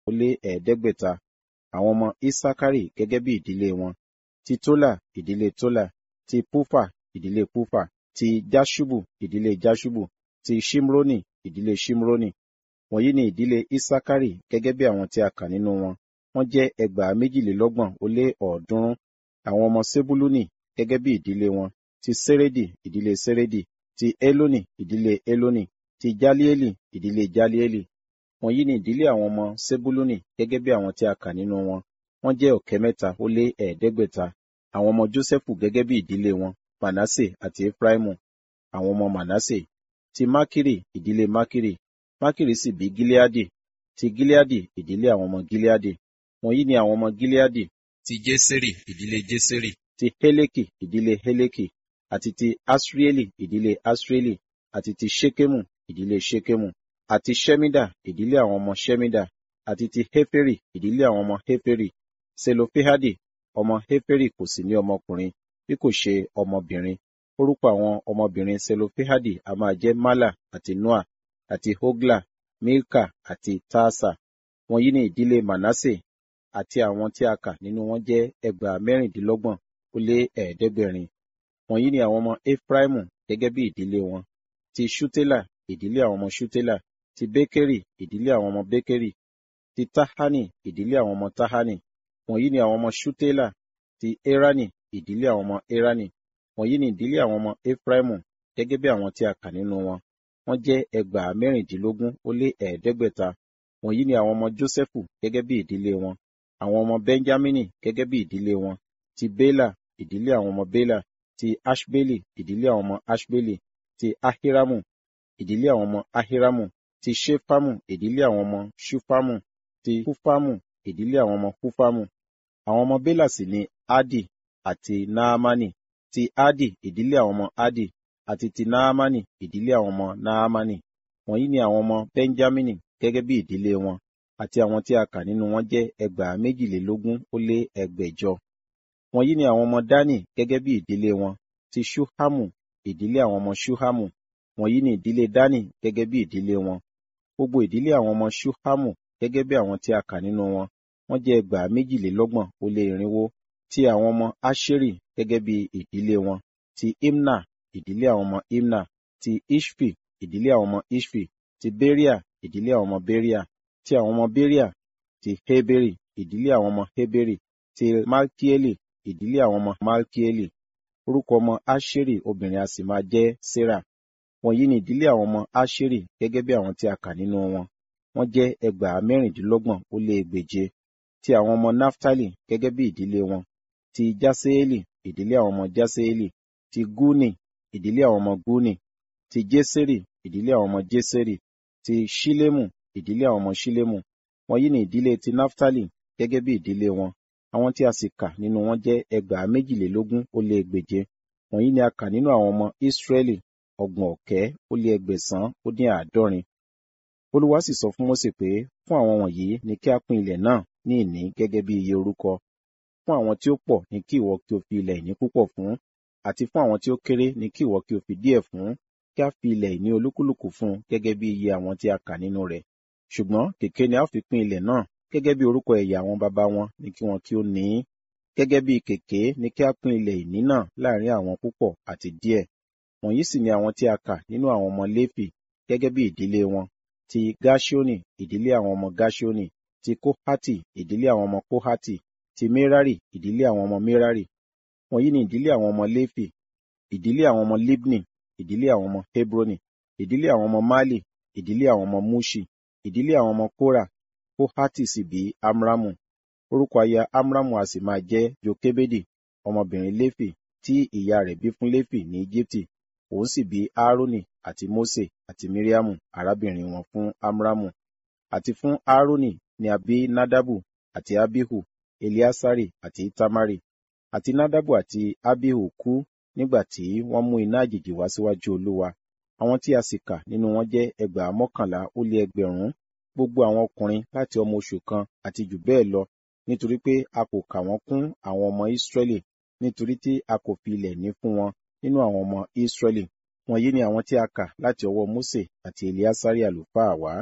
ó lé ẹ̀ẹ́dẹ́gbẹ̀ta àwọn ọmọ isakari gẹ́gẹ́ bí ìdílé wọn ti tola ìdílé tola ti pufa ìdílé pufa ti jashubu ìdílé jashubu ti shimroni ìdílé shimroni wọ̀nyí ni ìdílé isakari gẹ́gẹ́ bí àwọn tí a kà nínú wọn wọ́n jẹ́ ẹgbàá méjìlélọ́gbọ̀n ó lé ọ̀ọ́dúnrún àwọn ọmọ sebuluni gẹ́gẹ́ bí ìdílé wọn ti seredi ìdílé seredi ti eloni ìdílé eloni ti jalieli ìdílé jalieli wọ̀nyí ni ìdílé àwọn ọmọ sebuluni gẹ́gẹ́ bí àwọn tí a kà nínú wọn wọ́n jẹ́ ọ̀kẹ́ mẹ́ta ó lé ẹ̀ẹ́dẹ́gbẹ̀ta àwọn ọmọ josephu gẹ́gẹ́ bí ìdílé wọn manase àti efraimu àwọn ọmọ manase ti makiri ìdílé makiri makiri sì bí gileadi ti gileadi ìdílé àwọn ọmọ gileadi wọ̀nyí ni àwọn ọmọ gileadi ti jeseri ìdílé jeseri ti heleki ìdílé heleki àti ti asrieli ìdílé asrieli àti ti shekemu ìdílé shekemu àti shemida ìdílé àwọn ọmọ shemida àti ti heferi ìdílé àwọn ọmọ heferi selofehadi ọmọ heferi kò sì ní ọmọkùnrin bí kò ṣe ọmọbìnrin orúkọ àwọn ọmọbìnrin selofehadi a máa jẹ́ mala àti noa àti hogla milka àti taasa wọ̀nyí ni ìdílé manase àti àwọn tí a kà nínú wọn jẹ́ ẹgbàá mẹ́rìndínlọ́gbọ̀n ó lé ẹ̀ẹ́dẹ́gbẹ̀rin wọ̀nyí ni àwọn ọmọ efraimu gẹ́gẹ́ bí ìdílé wọn ti shutela ìdílé àwọn ọmọ shutela ti bekeri ìdílé àwọn ọmọ bekeri ti tahani ìdílé àwọn ọmọ tahani wọ̀nyí ni àwọn ọmọ shutela ti erani ìdílé àwọn ọmọ erani wọ̀nyí ni ìdílé àwọn ọmọ efraimu gẹ́gẹ́ bí àwọn tí a kà nínú wọn wọ́n jẹ́ ẹgbàá mẹ́rìndínlógún ó lé ẹ̀ẹ́dẹ́gbẹ̀ta wọ̀nyí ni àwọn ọmọ jósẹ́fù gẹ́gẹ́ bí ìdílé wọn àwọn ọmọ benjamini gẹ́gẹ́ bí ìdílé wọn ti bela ìdílé àwọn ọmọ bela ti ashbeli ìdílé àwọn ọmọ ashbeli ti ahiramu ìdílé àwọn ọmọ ahiramu ti shefamu ìdílé àwọn ọmọ shufamu ti hufamu ìdílé àwọn ọmọ hufamu àwọn ọmọ bela sì ni adi àti naamani ti adi ìdílé àwọn ọmọ adi àti ti naamani ìdílé àwọn ọmọ naamani wọ̀nyí ni àwọn ọmọ benjamini gẹ́gẹ́ bí ìdílé wọn àti àwọn tí a kà nínú wọn jẹ́ ẹgbàá méjìlélógún ó lé ẹgbẹ̀jọ wọ̀nyí ni àwọn ọmọ dani gẹ́gẹ́ bí ìdílé wọn ti shuhamu ìdílé àwọn ọmọ shuhamu wọ̀nyí ni ìdílé dani gẹ́gẹ́ bí ìdílé wọn gbogbo ìdílé àwọn ọmọ shuhamu gẹ́gẹ́ bí àwọn tí a kà nínú wọn wọ́n jẹ́ ẹgbàá méjìlélọ́gbọ̀n ó lé irinwó ti àwọn ọmọ asheri gẹ́gẹ́ bí ìdílé wọn ti imna ìdílé àwọn ọmọ imna ti ishfi ìdílé àwọn ọmọ ishfi ti beria ìdílé àwọn ọmọ beria ti àwọn ọmọ beria ti heberi ìdílé àwọn ọmọ heberi ti malkieli ìdílé àwọn ọmọ malkieli orúkọ ọmọ asheri obìnrin a sì máa jẹ́ sarah wọ̀nyí ni ìdílé àwọn ọmọ asheri gẹ́gẹ́ bí àwọn tí a kà nínú wọn wọ́n jẹ́ ẹgbàá mẹ́rìndínlọ́gbọ̀n ó lé ẹgbèje ti àwọn ọmọ naftali gẹ́gẹ́ bí ìdílé wọn ti jaseeli ìdílé àwọn ọmọ jaseeli ti guni ìdílé àwọn ọmọ guni ti jeseri ìdílé àwọn ọmọ jeseri ti shilemu ìdílé àwọn ọmọ shilemu wọ̀nyí ni ìdílé ti naftali gẹ́gẹ́ bí ìdílé wọn àwọn tí a sì kà nínú wọn jẹ́ ẹgbàá méjìlélógún ó lé ẹgbèje wọ̀nyí ni a kà nínú àwọn ọmọ israẹli ọgbọ̀n ọ̀kẹ́ ó lé ẹgbẹ̀sán ó dín àádọ́rin olúwa sì sọ fún mósè pé fún àwọn wọ̀nyí ni kí a pín ilẹ̀ náà ní ìní gẹ́gẹ́ bí iye orúkọ fún àwọn tí ó pọ̀ ní kí ìwọ kí o fi ilẹ̀ ìní púpọ̀ fún àti fún àwọn tí ó kéré ní kí ìwọ kí o fi díẹ̀ fún kí a fi ilẹ̀ ìní olúkúlùkù fún gẹ́gẹ́ bí iye àwọn tí a kà nínú rẹ̀ ṣùgbọ́n kèké ni a fi pín ilẹ̀ náà gẹ́gẹ́ bí orúkọ ẹ̀yà àwọn baba wọn ní kí wọn kí ó ní í gẹ́gẹ́ bí kèké ni kí a pín ilẹ̀ ìní náà láàrin àwọn púpọ̀ àti díẹ̀ wọ̀nyí sì ni àwọn tí a kà nínú àwọn ọmọ léfì gẹ́gẹ́ bí ìdílé wọn ti gáṣíónì ìdílé àwọn ọmọ gáṣíónì ti kóhátì ìdílé àwọn ọmọ kóhátì ti mérárì ìdílé àwọn ọmọ mérárì wọ̀nyí ni ìdílé àwọn ọmọ léfì ìdílé àwọn ọmọ libni ìdílé àwọn ọmọ hebroni ìdílé àwọn ọmọ mali ìdílé àwọn ọmọ mushi ìdílé àwọn ọmọ kóra kóhátì sì bí amramu orúkọ aya amramu a sì máa jẹ́ jokebedi ọmọbìnrin léfì tí ìyá rẹ̀ bí fún léfì ní íjíbítì òun sì bí aaroni àti mose àti miriamu arábìnrin wọn fún amramu àti fún aaroni ni a bí nadabu àti abihu eliasari àti itamari àti nadabu àti abihu kú nígbà tí wọ́n mú iná àjèjì wá síwájú olúwa àwọn tí a sì kà nínú wọn jẹ́ ẹgbàá mọ́kànlá ó lé ẹgbẹ̀rún gbogbo àwọn ọkùnrin láti ọmọ oṣù kan àti jù bẹ́ẹ̀ lọ nítorí pé a kò kà wọ́n kún àwọn ọmọ Ísírẹ́lì nítorí tí a kò fi ilẹ̀ ní fún wọn nínú àwọn ọmọ Ísírẹ́lì wọ̀nyí ni àwọn tí a kà láti ọwọ́ Mósè àti Eliasari àlùfáà wá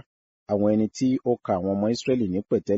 àwọn ẹni tí ó ka àwọn ọmọ Israẹli ní pẹ̀tẹ́lẹ̀